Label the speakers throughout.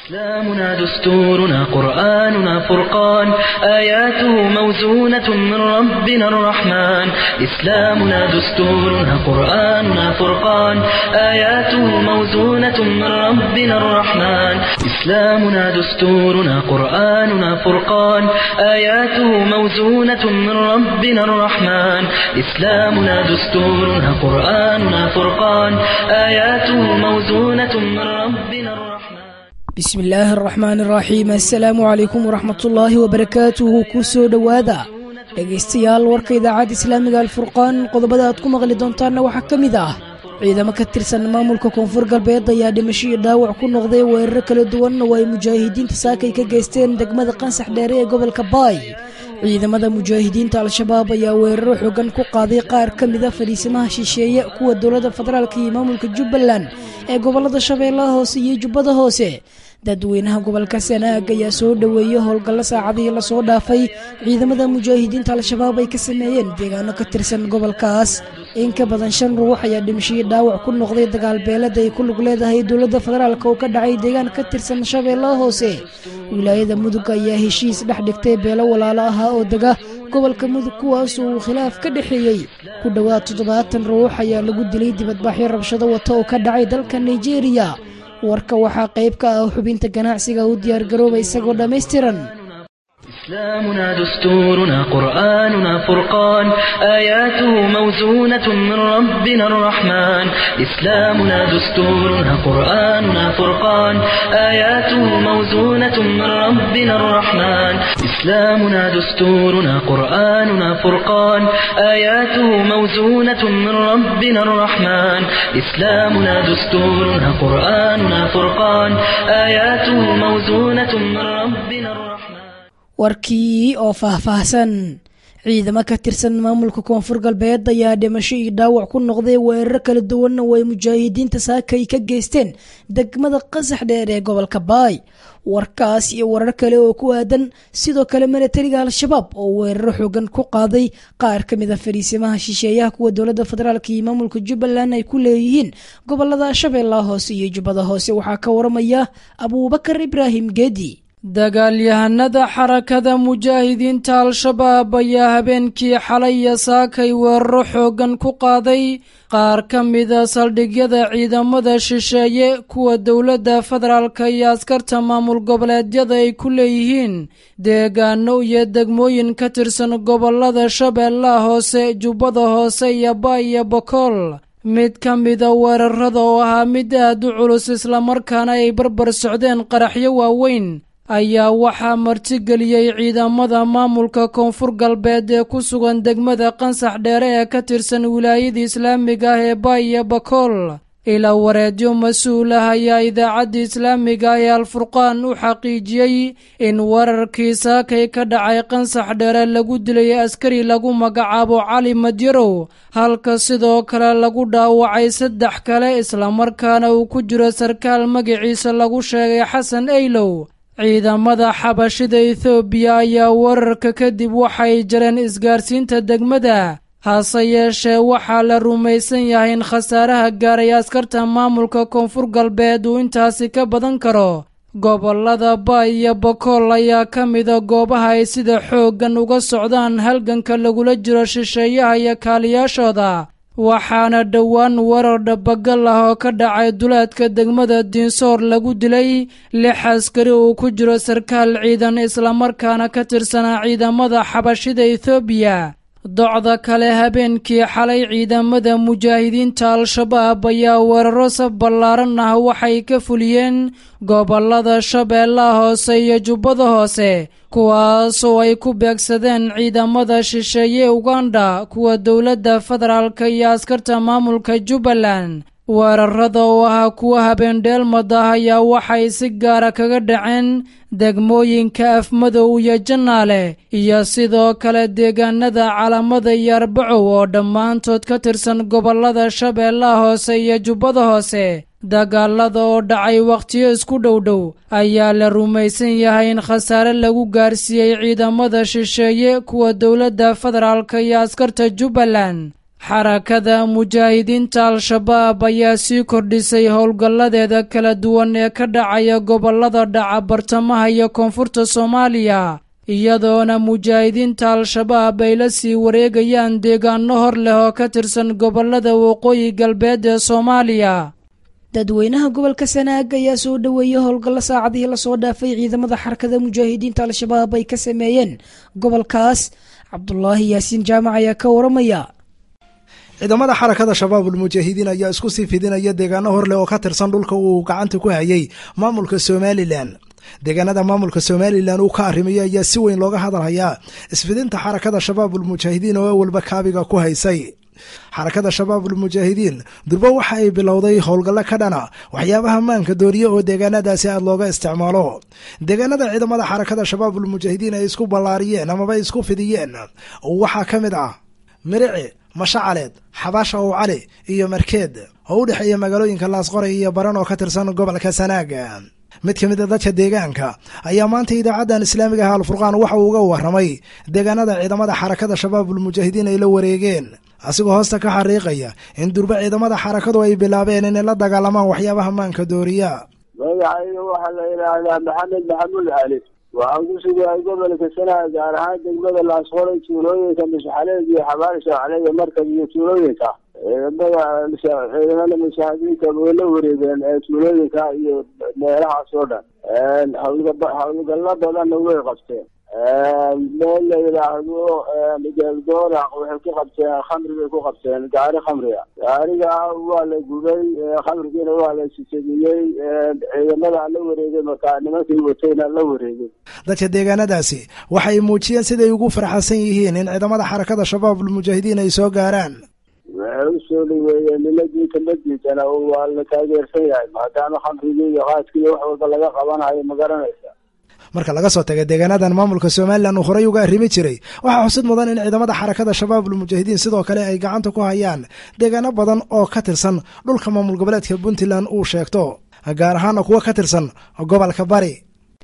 Speaker 1: إسلامنا دستورنا قرآننا فرقان آياته موزونة من ربنا الرحمن إسلامنا دستورنا قرآننا فرقان آياته موزونة من ربنا الرحمن إسلامنا دستورنا قرآننا فرقان آياته موزونة من ربنا الرحمن إسلامنا دستورنا قرآننا فرقان آياته موزونة من ربنا الرحمن
Speaker 2: bismi illaahi araxmaan iraxiim assalaamu calaykum waraxmatullaahi wabarakaatuhu ku soo dhowaada dhegaystayaal warka idaacadda islaamiga alfurqaan qodobada aad ku maqli doontaanna waxaa ka mid ah ciidamo ka tirsan maamulka koonfur galbeed ayaa dhimasho iyo dhaawac ku noqday weeraro kala duwan oo ay mujaahidiinta saakay ka geysteen degmada qansax dheere ee gobolka baay ciidamada mujaahidiinta al-shabaab ayaa weeraro xoogan ku qaaday qaar ka mida fadhiisimaha shisheeye kuwa dowladda federaalka iyo maamulka jubbaland ee gobolada shabeellaha hoose iyo jubbada hoose dadweynaha gobolka sanaag ayaa soo dhoweeyey howlgallo saacadihii lasoo dhaafay ciidamada mujaahidiinta al-shabaab ay ka sameeyeen deegaano ka tirsan gobolkaas in ka badan shan ruux ayaa dhimashihii dhaawac ku noqday dagaal beelada ay ku lug leedahay dowladda federaalk oo ka dhacay deegaan ka tirsan shabeellaha hoose wilaayada mudug ayaa heshiis dhex dhigtay beelo walaalo ahaa oo dega gobolka mudug kuwaas uu khilaaf ka dhexeeyey ku dhowaad toddobaatan ruux ayaa lagu dilay dibadbaxyo rabshado wata oo ka dhacay dalka nigeria warka waxaa qayb ka ah xubinta ganacsiga u diyaargarooba isagoo dhammaystiran
Speaker 1: إسلامنا دستورنا قرآننا فرقان آياته موزونة من ربنا الرحمن إسلامنا دستورنا قرآننا فرقان آياته موزونة من ربنا الرحمن إسلامنا دستورنا قرآننا فرقان آياته موزونة من ربنا الرحمن إسلامنا دستورنا قرآننا فرقان آياته موزونة من ربنا الرحمن
Speaker 2: warkii oo faahfaahsan ciidamo ka tirsan maamulka koonfur galbeed ayaa dhimasho iyo dhaawac ku noqday weeraro kala duwanna oo ay mujaahidiinta saakay ka geysteen degmada qasax dheer ee gobolka baay warkaas iyo warar kale oo ku aadan sidoo kale milatariga al-shabaab oo weeraro xoogan ku qaaday qaar ka mid a fariisimaha shisheeyaha kuwa dowladda federaalk iyo maamulka jubbaland ay ku leeyihiin gobolada shabeellaha hoose iyo jubbada hoose waxaa ka waramaya abuubakar ibraahim geedi
Speaker 3: dagaalyahanada xarakada mujaahidiinta al-shabaab ayaa habeenkii xalay iyo saakay weeraro xooggan ku qaaday qaar ka mida saldhigyada ciidamada shisheeye kuwa dowladda federaalka iyo askarta maamul goboleedyada ay ku leeyihiin deegaano iyo degmooyin ka tirsan gobolada shabeellaha hoose jubbada hoose iyo ba iyo bokool mid ka mida weerarada oo ahaa mid aad u culus islamarkaana ay barbar socdeen qaraxyo waaweyn ayaa waxaa martigeliyey ciidamada maamulka koonfur galbeed ee ku sugan degmada qansax dheere ee ka tirsan wilaayada islaamiga ah ee baay iyo bakool ilaa wareedyo mas-uul ah ayaa idaacadda islaamiga ah ee alfurqaan u xaqiijiyey in weerarkii saakay ka dhacay qansax dheere lagu dilay askari lagu magacaabo cali madyarow halka sidoo kale lagu dhaawacay saddex kale islamarkaana uu ku jiro sarkaal magaciisa lagu sheegay xasan eylow ciidamada xabashida ethoobiya ayaa weerarka kadib waxay jareen isgaarsiinta degmada hase yeeshee waxaa la rumaysan yahay in khasaaraha gaaray askarta maamulka koonfur galbeed uu intaasi ka badan karo gobolada baay iyo bokool ayaa ka mida goobaha ay sida xooggan uga socdaan halganka lagula jiro shisheeyaha iyo kaaliyaashooda waxaana dhowaan weerar dhabagal ah oo ka dhacay duleedka degmada diinsoor lagu dilay lix askari uu ku jiro sarkaal ciidan islamarkaana ka tirsanaa ciidamada xabashida ethoobiya docda kale habeenkii xalay ciidamada mujaahidiinta al-shabaab ayaa weeraro saf ballaaran ah waxay ka fuliyeen gobolada shabeellaha hoose iyo jubbada hoose kuwaas oo ay ku beegsadeen ciidamada shisheeye uganda kuwa dowladda federaalka iyo askarta maamulka jubbaland weerarada oo ahaa kuwa habeendheelmad ah ayaa waxay si gaara kaga dhaceen degmooyinka afmadow iyo jannaale iyo sidoo kale deegaanada calamada iyo arbacow oo dhammaantood ka tirsan gobolada shabeellaha hoose iyo jubbada hoose dagaalada oo dhacay wakhtiyo isku dhowdhow ayaa la rumaysan yahay in khasaare lagu gaarsiiyey ciidamada shisheeye kuwa dowladda federaalka iyo askarta jubbaland xarakada mujaahidiinta al-shabaab ayaa sii kordhisay howlgalladeeda kala duwan ee ka dhacaya gobollada dhaca bartamaha iyo koonfurta soomaaliya iyadoona mujaahidiinta al-shabaab ay la sii wareegayaan deegaano hor leh oo ka tirsan gobollada waqooyi galbeed ee soomaaliya
Speaker 2: dadweynaha gobolka sanaag ayaa soo dhoweeyey howlgallo saacadihii lasoo dhaafay ciidamada xarakada mujaahidiinta al-shabaab ay ka sameeyeen gobolkaas cabdulaahi yaasiin jaamac ayaa ka waramaya
Speaker 4: ciidamada xarakada shabaabul mujaahidiin ayaa isku sii fidinaya deegaano horleh oo ka tirsan dhulka uu gacanta ku hayay maamulka somalilan deegaanada maamulka somalilan uu ka arrimayo ayaa si weyn looga hadalhayaa isfidinta xarakada shabaabul mujaahidiin oo awalba kaabiga ku haysay xarakada shabaabul mujaahidiin durbo waxa ay bilowday howlgallo ka dhana waxyaabaha maanka dooriye oo deegaanadaasi aad looga isticmaalo deegaanada ciidamada xarakada shabaabul mujaahidiin ay isku ballaariyeen amaba isku fidiyeen waxaa ka mid ah mirici mashacaleed xabaasha ow cali iyo markeed oo u dhexeeya magaalooyinka laasqoray iyo baran oo ka tirsan gobolka sanaaga mid ka mid a dadka deegaanka ayaa maanta idaacaddan islaamiga ah alfurqaan waxa uu uga waramay deegaanada ciidamada xarakada shabaabul mujaahidiin ay la wareegeen asigoo hoosta ka xariiqaya in durbe ciidamada xarakadu ay bilaabeen inay la dagaalamaan waxyaabaha maanka dooriya
Speaker 5: magacayga waxaa la yidhaahdaa maxamed maxamuud cali waxaan ku sugahay gobolka sanaha gaar ahaan degmada laasqoray tuulooyinka mashaxaleed iyo xabaal shaacleed markab iyo tuulooyinka ciidamada ciidamada mashaahidiinta way la wareegeen tuulooyinka iyo meelahaas oo dhan hawlgalo badanna way qabteen meel la yidhaahdo geeldooraq waxay ku qabteen khamri bay ku qabteen gaari khamriga gaariga waa la gubay khamrigiina waa la sisadiyey ciidamada la wareegay markaa nimankii watayna la wareegay
Speaker 4: dadka deegaanadaasi waxay muujiyeen siday ugu farxasan yihiin in ciidamada xarakada shabaabul mujaahidiin ay soo gaaraan
Speaker 5: waxay usoo dhaweeyeen miladiinka madiidana waa la taageersan yahay maadaama khamrigii iyo qaadkii iyo wax walba laga qabanayo ma garanaysa
Speaker 4: marka laga soo taga deegaanadan maamulka somalilan uu horey uga arrimi jiray waxaa xusid mudan in ciidamada xarakada shabaabul mujaahidiin sidoo kale ay gacanta ku hayaan deegaano badan oo ka tirsan dhulka maamul goboleedka puntland uu sheegto gaar ahaana kuwa ka tirsan gobolka bari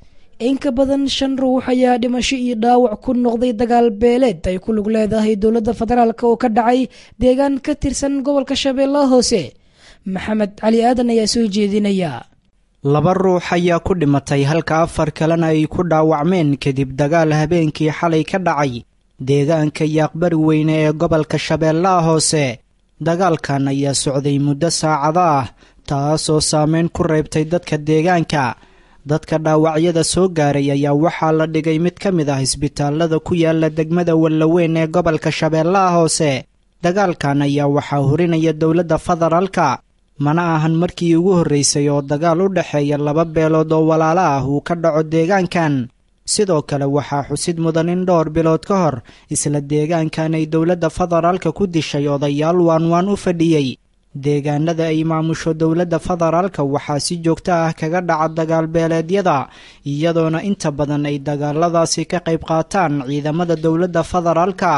Speaker 2: in ka badan shan ruux ayaa dhimasho iyo dhaawac ku noqday dagaal beeleed ay ku lug leedahay dowladda federaalk oo ka dhacay deegaan ka tirsan gobolka shabeellaha hoose maxamed cali aadan ayaa soo jeedinaya
Speaker 6: laba ruux ayaa ku dhimatay halka afar kalena ay ku dhaawacmeen kadib dagaal habeenkii xalay ka dhacay deegaanka yaaqbari weyne ee gobolka shabeellaha hoose dagaalkan ayaa socday muddo saacado ah taasoo saameyn ku reybtay dadka deegaanka dadka dhaawacyada soo gaaray ayaa waxaa la dhigay mid ka mid ah isbitaalada ku yaala degmada wallaweyn ee gobolka shabeellaha hoose dagaalkan ayaa waxaa horinaya dowladda federaalka mana ahan markii ugu horreysay oo dagaal u dhexeeya laba beelood oo walaalo ah uu ka dhaco deegaankan sidoo kale waxaa xusid mudan in dhowr bilood ka hor isla deegaankan ay dowladda federaalka ku dishay odayaal waanwaan u fadhiyey deegaanada ay maamusho dowladda federaalka waxaa si joogto ah kaga dhaca dagaal beeleedyada iyadoona inta badan ay dagaaladaasi ka qayb qaataan ciidamada dowladda federaalka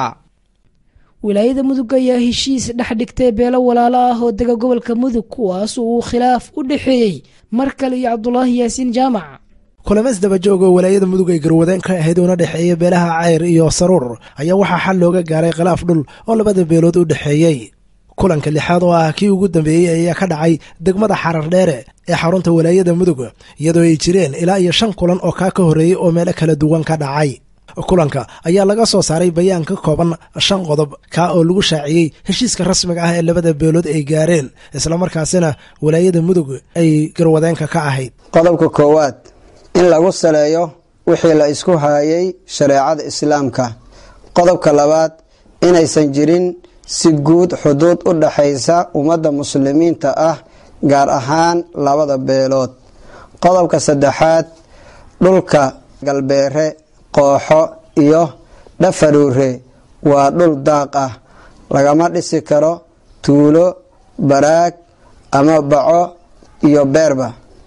Speaker 2: wilaayada mudug ayaa heshiis dhex dhigtay beelo walaalo ah oo dega gobolka mudug kuwaas uu khilaaf u dhexeeyey mar kale iyo cabdulaahi yaasiin jaamac
Speaker 4: kulamas dabajoog oo walaayada mudug ay garwadeen ka ahayd una dhexeeya beelaha cayr iyo saruur ayaa waxaa xal looga gaaray khilaaf dhul oo labada beelood u dhexeeyey kulanka lixaad oo ah kii ugu dambeeyey ayaa ka dhacay degmada xarar dheere ee xarunta walaayada mudug iyadoo ay jireen ilaa iyo shan kulan oo kaa ka horreeyey oo meelo kala duwan ka dhacay kulanka ayaa laga soo saaray bayaan ka kooban shan qodob kaa oo lagu shaaciyey heshiiska rasmiga ah ee labada beelood ay gaareen islamarkaasina walaayada mudug ay garwadeenka ka ahayd
Speaker 7: qodobka koowaad in lagu saleeyo wixii la isku haayay shareecada islaamka qodobka labaad inaysan jirin si guud xuduud u dhaxaysa ummadda muslimiinta ah gaar ahaan labada beelood qodobka saddexaad dhulka galbeere qooxo iyo dhafaruure waa dhul daaq ah lagama dhisi karo tuulo baraag ama baco iyo beerba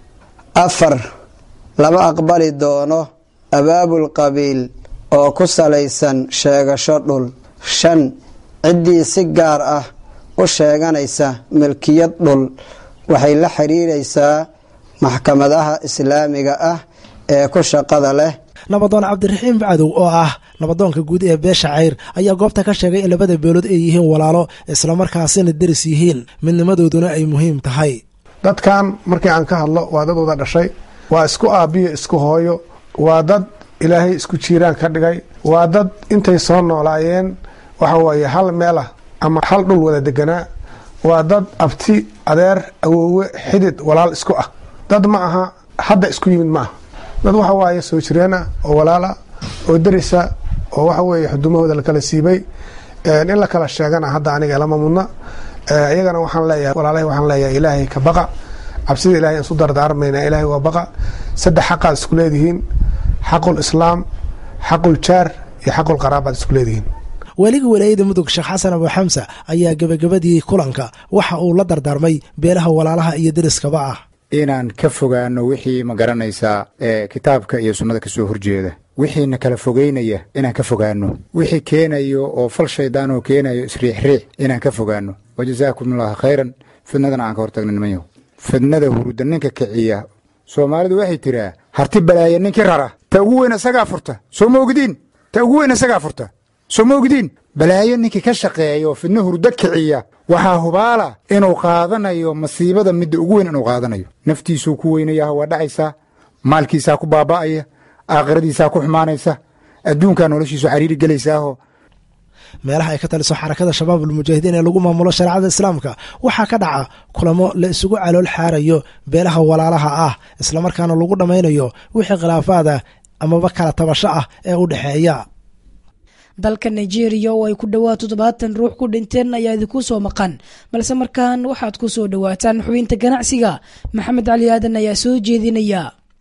Speaker 7: afar lama aqbali doono abaabul qabiil oo ku salaysan sheegasho dhul shan ciddii si gaar ah u sheeganaysa milkiyad dhul waxay la xiriiraysaa maxkamadaha islaamiga ah ee ku shaqada leh
Speaker 4: nabadoon cabdiraxiim cadow oo ah nabadoonka guud ee beesha cayr ayaa goobta ka sheegay in labada beelood ay yihiin walaalo islamarkaasina deris yihiin midnimadooduna ay muhiim tahay
Speaker 8: dadkan markii aan ka hadlo waa dad wada dhashay waa isku aabbiyo isku hooyo waa dad ilaahay isku jiiraan ka dhigay waa dad intay soo noolaayeen waxa weeye hal meel ah ama hal dhul wada deganaa waa dad abti adeer awoowe xidid walaal isku ah dad ma aha hadda isku yimid ma aha dad waxa waaye soo jireen ah oo walaala oo derisa oo waxa weeye xudumahooda lakala siibay in la kala sheegana hadda aniga lama mudna iyagana waxaan leeyahay walaalahay waxaan leeyahay ilaahay ka baqa cabsida ilahay isu dardaarmayna ilaahay waa baqa saddex xaqaad isku leedihiin xaqul islaam xaqul jaar iyo xaqul qaraabaad isku leedihiin
Speaker 4: weliga walaayada mudug sheekh xasan abu xamsa ayaa gebagabadii kulanka waxa uu la dardaarmay beelaha walaalaha iyo deriskaba ah
Speaker 9: inaan ka fogaano wixii ma garanaysaa ee kitaabka iyo sunnada ka soo horjeeda wixiina kala fogeynaya inaan ka fogaano wixii keenayo oo fal shaydaan oo keenayo isriixriix inaan ka fogaano wajasaakum allaahu khayran fidnadana aan ka hortagna nimanyahu fidnada huruda ninka kiciya soomaalidu waxay tiraa harti balaaya ninkii rara ta ugu weyn isagaa furta soo ma ogdiin ta ugu weyn isagaa furta soo ma ogdiin balaayo ninkii ka shaqeeya oo fidno hurdo kiciya waxaa hubaala inuu qaadanayo masiibada midda ugu weyn inuu qaadanayo naftiisuu ku weynayaha waa dhacaysaa maalkiisaa ku baaba'aya aakhiradiisaa ku xumaanaysa adduunkaa noloshiisu xariiri gelaysaaho
Speaker 4: meelaha ay ka taliso xarakada shabaabul mujaahidiin ee lagu maamulo shareecada islaamka waxaa ka dhaca kulamo la isugu calool xaarayo beelaha walaalaha ah islamarkaana lagu dhammaynayo wixii khilaafaada amaba kala tabasho ah ee u dhexeeya
Speaker 2: dalka nigeria oo ay ku dhowaad toddobaatan ruux ku dhinteen ayaa idinku soo maqan balse markan waxaad ku soo dhowaataan xubinta ganacsiga maxamed cali aadan ayaa soo jeedinaya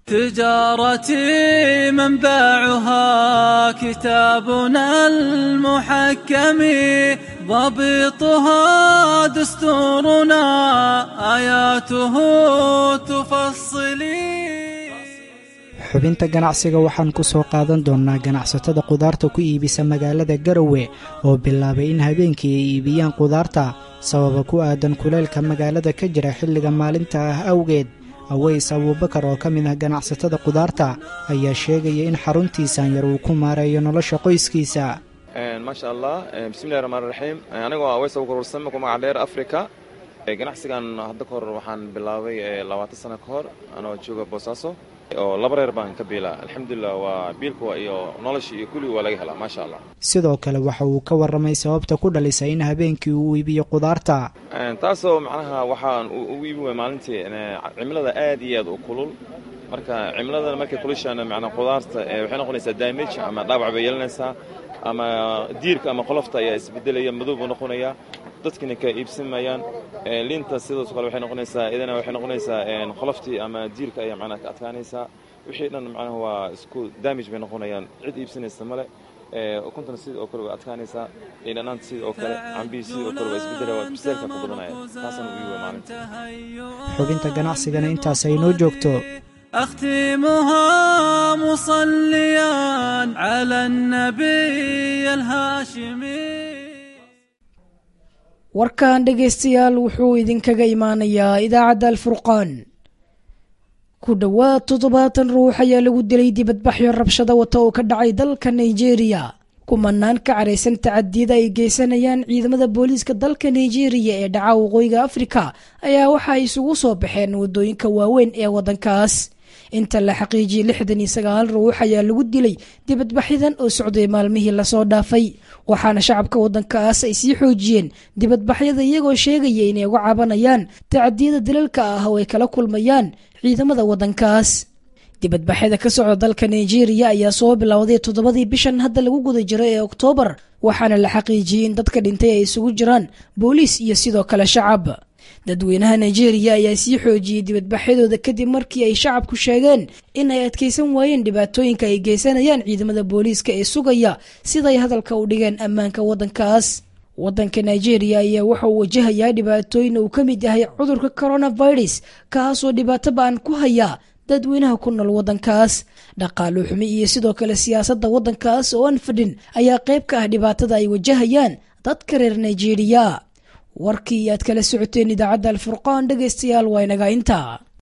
Speaker 10: تجارتي منبعها كتابنا المحكم ضبطها دستورنا آياته تفصلي
Speaker 6: xubinta ganacsiga waxaan ku soo qaadan doonnaa ganacsatada qudaarta ku iibisa magaalada garowe oo bilaabay in habeenkii ay iibiyaan qudaarta sababa ku aadan kuleylka magaalada ka jira xilliga maalinta ah awgeed aweys abuubakar oo ka mid ah ganacsatada qudaarta ayaa sheegaya in xaruntiisan yar uu ku maareeyo nolosha qoyskiisa
Speaker 11: maasha allah bismillahi raxmaan raxiim anigoo aweys abuubakar warsame ku magac dheer africa ganacsigan hadda ka hor waxaan bilaabay labaatan sano ka hor anoo jooga boosaaso oo laba reer baan ka biilaa alxamdulilah waa biilka iyo nolosha iyo kulli waa laga helaa maasha allah
Speaker 6: sidoo kale waxa uu ka warramay sababta ku dhalisay in habeenkii uu iibiyo qudaarta
Speaker 11: taasoo macnaha waxaan u iibi way maalintii cimilada aad iyo aad u kulul marka cimiladana markay kulushaana macnaa qudaarta waxay noqonaysaa damage ama dhaawac bay yeelanaysaa ama diirka ama qolofta ayaa isbedelaya madow buu noqonayaa dadkina ka iibsamayaan liinta sidaas kale waxay noqonaysaa idana waxay noqonaysaa qoloftii ama diirka ayaa macnaha ka adkaanaysaa wixii dhan macnaha waa isku damage bay noqonayaan cid iibsanaysa male ukuntana sidii oo kale way adkaanaysaa dhanaanta sidii oo kale cambihii sidii oo kale waa isbedelaya waa biseelka ku badanaya taasana u iiwa maalinta
Speaker 6: xubinta ganacsigana intaas ay noo joogto
Speaker 10: أختمها مصليا على النبي الهاشمي
Speaker 2: warkan dhegaystayaal wuxuu idinkaga imaanayaa idaacadda alfurqaan ku dhowaad toddobaatan ruux ayaa lagu dilay dibadbaxyo rabshada wata oo ka dhacay dalka nigeria kumanaan ka caraysan tacadiyada ay geysanayaan ciidamada booliiska dalka nigeria ee dhaca waqooyiga afrika ayaa waxa ay isugu soo baxeen wadooyinka waaweyn ee waddankaas inta la xaqiijiyey lixdan iyo sagaal ruux ayaa lagu dilay dibadbaxyadan oo socday maalmihii lasoo dhaafay waxaana shacabka waddankaas ay sii xoojiyeen dibadbaxyada iyagoo sheegaya inay uga cabanayaan tacadiyada dalalka ah oo ay kala kulmayaan ciidamada waddankaas dibadbaxyada ka socda dalka nigeria ayaa soo bilowday toddobadii bishan hadda lagu guda jiro ee oktoobar waxaana la xaqiijiyey in dadka dhintay ay isugu jiraan booliis iyo sidoo kale shacab dadweynaha nigeria ayaa sii xoojiyey dibadbaxyadooda kadib markii ay shacabku sheegeen in ay adkaysan waayeen dhibaatooyinka ay geysanayaan ciidamada booliiska ee sugaya siday hadalka u dhigeen ammaanka waddankaas waddanka nigeria ayaa waxa uu wajahayaa dhibaatooyin uu ka mid yahay cudurka coronavirus kaasoo dhibaato ba-an ku haya dadweynaha ku nool waddankaas dhaqaalo xumi iyo sidoo kale siyaasadda waddankaas oo aan fadhin ayaa qayb ka ah dhibaatada ay wajahayaan dadka reer nigeria warkii aad kala socoteen idaacadda alfurqaan dhegaystayaal waa inaga intaa